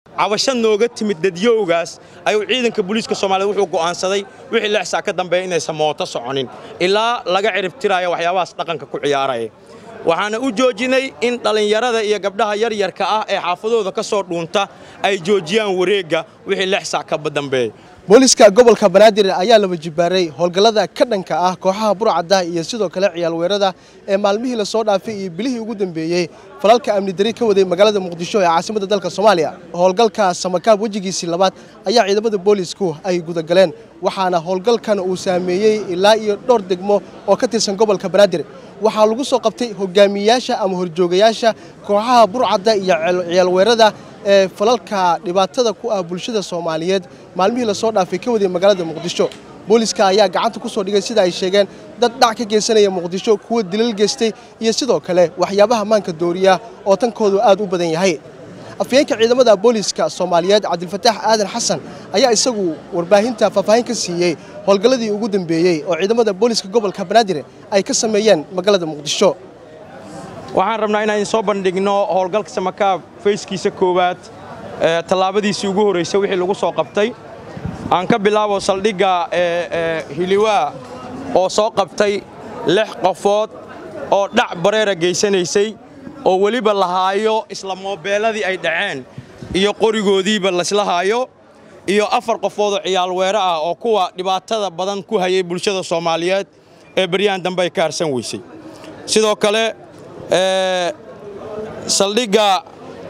cabasho nooga timid dadyowgaas ayuu ciidanka booliiska soomaaliyeed wuxuu go'aansaday wixii lix saac ka dambeeya inaysan mooto soconin ilaa laga ciribtiraayo waxyaabahaas dhaqanka ku ciyaaraya waxaana u joojinay in dhallinyarada iyo gabdhaha yaryarka ah ee xaafadooda ka soo dhuunta ay joojiyaan wareegga wixii lix saac ka dambeeya booliska gobolka banaadir ayaa laba jibaaray howlgallada ka dhanka ah kooxaha burcadda iyo sidoo kale ciyaal weerada ee maalmihii la soo dhaafay iyo bilihii ugu dambeeyey falalka amni dari ka waday magaalada muqdisho ee caasimadda dalka soomaaliya howlgalka samakaab wejigiisii labaad ayaa ciidamada boolisku ay gudagaleen waxaana howlgalkan uu saameeyey ilaa iyo dhowr degmo oo ka tirsan gobolka banaadir waxaa lagu soo qabtay hogaamiyayaasha ama horjoogayaasha kooxaha burcadda iyo ciyaal weerada ee falalka dhibaatada ku ah bulshada soomaaliyeed maalmihii la soo dhaafay ka waday magaalada muqdisho booliska ayaa gacanta ku soo dhigay sida ay sheegeen dad dhac ka geysanaya muqdisho kuwa dilal geystay iyo sidoo kale waxyaabaha maanka dooriya oo tankoodu aad u badan yahay afyeenka ciidamada booliska soomaaliyeed cabdilfataax aadan xasan ayaa isagu warbaahinta faahfaahin ka siiyey howlgalladii ugu dambeeyey oo ciidamada booliska gobolka banaadir ay ka sameeyeen magaalada muqdisho waxaan rabnaa inaan soo bandhigno howlgalka samakaab fayskiisa koowaad tallaabadiisii ugu horraysay wixii lagu soo qabtay aan ka bilaabo saldhigga hiliwaa oo soo qabtay lix qofood oo dhac bareera geysanaysay oo weliba la haayo isla moobeelladii ay dhaceen iyo qorigoodiiba laysla haayo iyo afar qofoodoo ciyaal weere ah oo kuwa dhibaatada badan ku hayay bulshada soomaaliyeed ee baryahan dambe ay ka harsan weysay sidoo kale saldhigga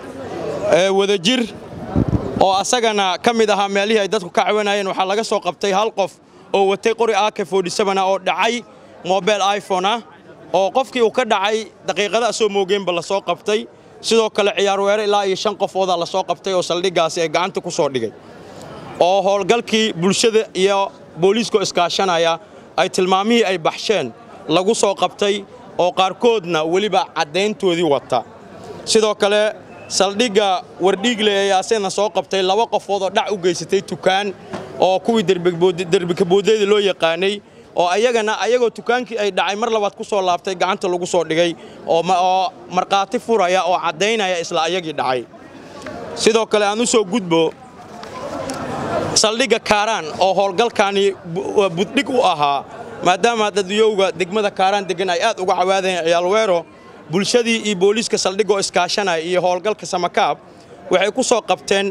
wadajir oo asagana ka mid ahaa meelihii ay dadku ka cawanayeen waxaa laga soo qabtay hal qof oo watay qori ak ah oo dhacay mobel iphone ah oo qofkii uu ka dhacay daqiiqada asoo moogeenba la soo qabtay sidoo kale ciyaar weere ilaa iyo shan qofoodaa la soo qabtay oo saldhiggaasi ay gacanta ku soo dhigay oo howlgalkii bulshada iyo booliiskoo iskaashanaya ay tilmaamihii ay baxsheen lagu soo qabtay oo qaarkoodna weliba caddayntoodii wata sidoo kale saldhigga wardhiigle ee aseena soo qabtay laba qofood oo dhac u geysatay tukaan oo kuwii derbikaboodeyda loo yaqaanay oo ayagana ayagoo tukaankii ay dhacay mar labaad ku soo laabtay gacanta lagu soo dhigay oo markhaati furaya oo caddaynaya isla ayagii dhacay sidoo kale aan u soo gudbo saldhigga kaaraan oo howlgalkaani buddhig u ahaa maadaama dadyowga degmada kaaraan deggan ay aad uga cawaadayeen ciyaalweero bulshadii iyo booliiska saldhigoo iskaashanaya iyo howlgalka samakaab waxay ku soo qabteen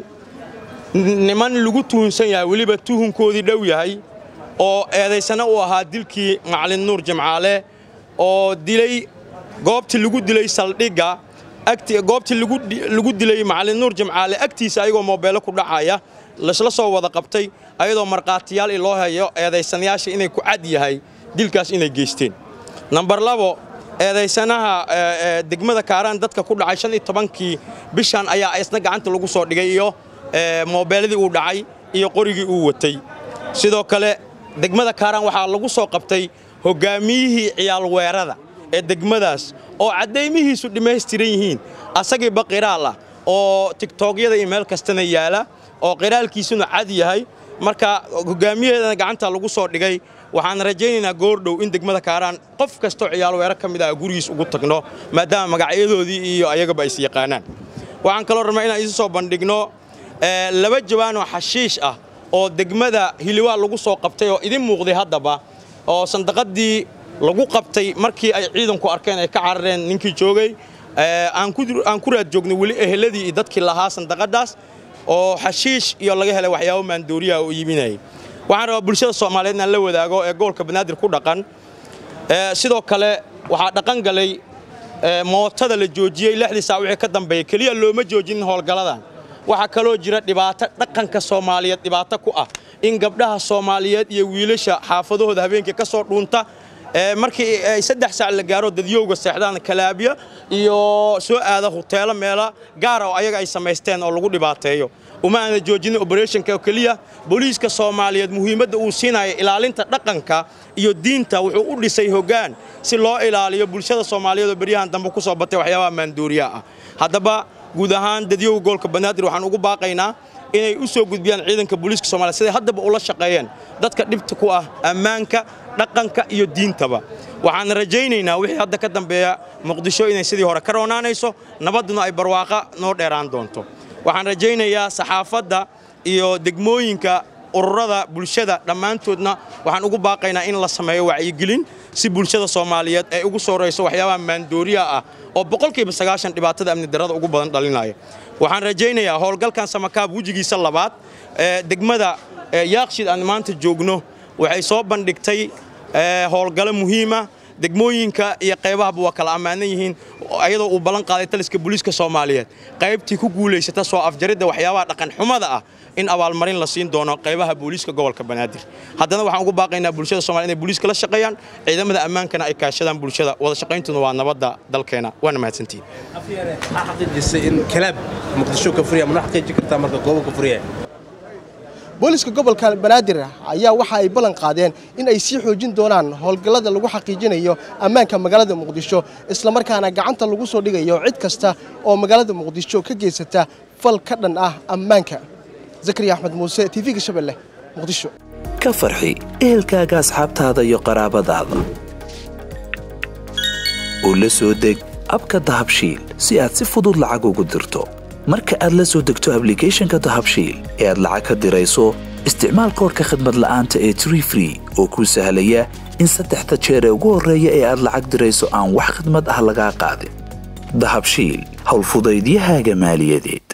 niman lagu tuhunsan yahay weliba tuhunkoodii dhow yahay oo eedaysana u ahaa dilkii macalin nuur jimcaale oo dilay goobtii lagu dilay saldhigga goobtii lagu dilay macalin nuur jimcaale agtiisa ayagoo moobeelo ku dhacaya laysla soo wada qabtay ayadoo markhaatiyaal loo hayo eedaysanayaasha inay ku cad yahay dilkaas inay geysteen nambar labo eedaysanaha degmada kaaraan dadka ku dhacay shan iyo tobankii bishan ayaa isna gacanta lagu soo dhigay iyo moobeeladii uu dhacay iyo qorigii uu watay sidoo kale degmada kaaraan waxaa lagu soo qabtay hoggaamiyihii ciyaal weerada ee degmadaas oo caddaymihiisu dhammaystiran yihiin asagiiba qiraal ah oo tigtoogyada iyo meel kastana yaala oo qiraalkiisuna cad yahay marka hoggaamiyaheedana gacanta lagu soo dhigay waxaan rajaynaynaa goordhow in degmada kaaraan qof kastoo ciyaal weero ka mid ah gurigiis ugu tagno maadaama magacyadoodii iyo ayagaba is yaqaanaan waxaan kaloo rabnaa inaan isu soo bandhigno laba jawaanoo xashiish ah oo degmada hiliwaa lagu soo qabtay oo idin muuqday haddaba oo sandaqadii lagu qabtay markii ay ciidanku arkeen ay ka carareen ninkii joogay aan ku raad joognay weli eheladii iyo dadkii lahaa sandaqadaas oo xashiish iyo laga helay waxyaabo maandooriyaha oo iibinayay waxaan rabaa bulshada soomaaliyeed inaan la wadaago ee gobolka banaadir ku dhaqan sidoo kale waxaa dhaqan galay mootada la joojiyey lixdii saac wixii ka dambeeyey keliya looma joojinin howlgalladan waxaa kaloo jira dhibaato dhaqanka soomaaliyeed dhibaato ku ah in gabdhaha soomaaliyeed iyo wiilasha xaafadahooda habeenkii ka soo dhuunta markii ay saddex saac la gaaro dadyowga seexdaan kalaabya iyo soo aada huteelo meela gaara oo ayaga ay samaysteen oo lagu dhibaateeyo uma aana joojinin oberetionka oo keliya booliiska soomaaliyeed muhiimadda uu siinaya ilaalinta dhaqanka iyo diinta wuxuu u dhisay hoggaan si loo ilaaliyo bulshada soomaaliyeed oo beryahan dambe ku soo batay waxyaabaha maanduuriyaha ah haddaba guud ahaan dadyowga gobolka banaadir waxaan ugu baaqaynaa inay u soo gudbiyaan ciidanka booliiska soomaliya siday haddaba ula shaqeeyeen dadka dhibta ku ah ammaanka dhaqanka iyo diintaba waxaan rajaynaynaa wixii hadda ka dambeeya muqdisho inay sidii hore ka roonaanayso nabadduna ay barwaaqa noo dheeraan doonto waxaan rajaynayaa saxaafadda iyo degmooyinka ururada bulshada dhammaantoodna waxaan ugu baaqaynaa in la sameeyo wacyigelin si bulshada soomaaliyeed ay ugu soorayso waxyaabaha maandooriya ah oo boqolkiiba sagaashan dhibaatada amni darrada ugu badan dhalinaya waxaan rajaynayaa howlgalkan samakaab wejigiisa labaad ee degmada yaaqshid aan maanta joogno waxay soo bandhigtay howlgalo muhiima degmooyinka iyo qaybahaba waa kala ammaanan yihiin ayadoo uu ballan qaaday taliska booliiska soomaaliyeed qaybtii ku guulaysata soo afjaridda waxyaabaha dhaqanxumada ah in abaalmarin la siin doono qaybaha booliiska gobolka banaadir haddana waxaan ugu baaqaynaa bulshada somalia inay booliiska la shaqeeyaan ciidamada ammaankana ay kaashadaan bulshada wada shaqayntuna waa nabadda dalkeena waana mahadsantihin maxaa xaqiijisay in kalaab muqdisho ka furiya mana xaqiiji kartaa marka goobo ka furiya booliska gobolka banaadir ayaa waxa ay ballan qaadeen in ay sii xoojin doonaan howlgallada lagu xaqiijinayo ammaanka magaalada muqdisho islamarkaana gacanta lagu soo dhigayo cid kasta oo magaalada muqdisho ka geysata fal ka dhan ah ammaanka zakariya axmed muuse tv-ga shabeelle muqdisho ka farxi ehelkaaga asxaabtaada iyo qaraabadaada oo la soo deg abka dahabshiil si aad si fudud lacag ugu dirto marka aad la soo degto ablicathonka dahabshiil ee aad lacag ka dirayso isticmaal koorka khadmad la'aanta ee tree free oo kuu sahlaya in saddexda jeer ee ugu horreeya ee aad lacag dirayso aan wax khidmad ah lagaa qaadin dahabshiil howlfudaydiyahaaga maaliyadeed